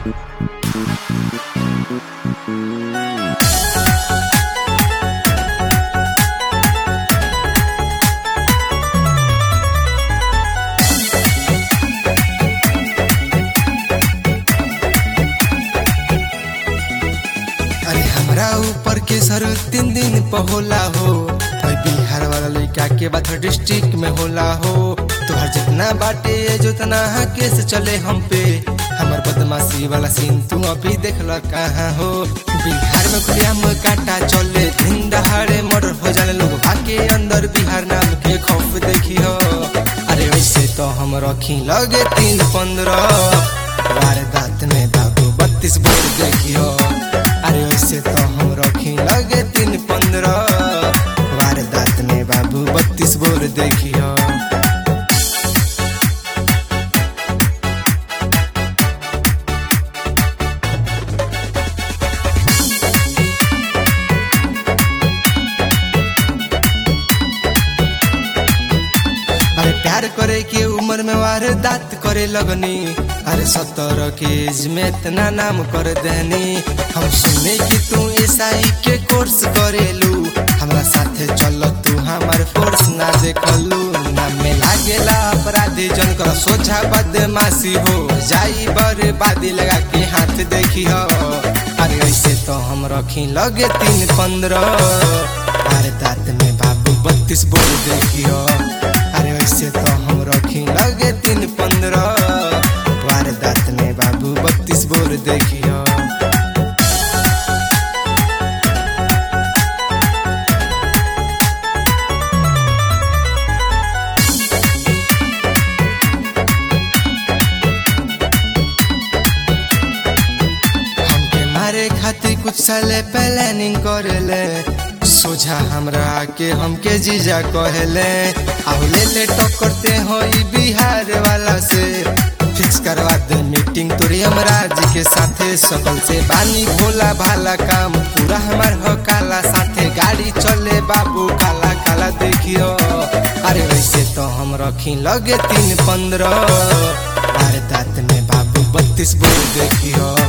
अरे हमरा ऊपर के सर तीन दिन पर होला हो और बिहार वाला लड़का के बात डिस्ट्रिक्ट में होला हो तोहर जितना बाटे जोतना केस चले हम पे हमर बदमाशी वाला सीन तू अभी देख ल कहाँ हो बिहार में खुलेआम काटा चले दिन दहाड़े मर्डर हो जाने लोग भागे अंदर बिहार नाम के खौफ देखी हो अरे वैसे तो हम रखी लगे तीन पंद्रह वारदात में बाबू बत्तीस बोर देखियो अरे वैसे तो हम रखी लगे तीन पंद्रह वारदात में बाबू बत्तीस बोर देखियो अरे प्यार करे के उम्र में वारदात करे लगनी अरे सत्तर के एज में इतना नाम कर देनी हम सुने कि तू ईसाई के कोर्स करेलू हमरा साथे चल तू हमार फोर्स ना देखलू ना में लागेला अपराधी जन कर सोझा बदमाशी हो जाई बर्बादी लगा के हाथ देखी हो अरे ऐसे तो हम रखी लगे तीन पंद्रह वारदात में बाबू बत्तीस बोल देखियो अरे वैसे तो हम रखी लगे तीन पंद्रह वारदात में बाबू बत्तीस बोर देखियो हमके मारे खातिर कुछ साले प्लानिंग करेले सोझा हमरा के हमके जीजा कहेले आओ ले ले टक्करते हो ई बिहार वाला से फिक्स करवा दे मीटिंग तोरी हमराज के साथे सकल से बानी भोला भाला काम पूरा हमार हो काला साथे गाड़ी चले बाबू काला काला देखियो अरे वैसे तो हम रखी लगे तीन पंद्रह वारदात में बाबू बत्तीस बोल देखियो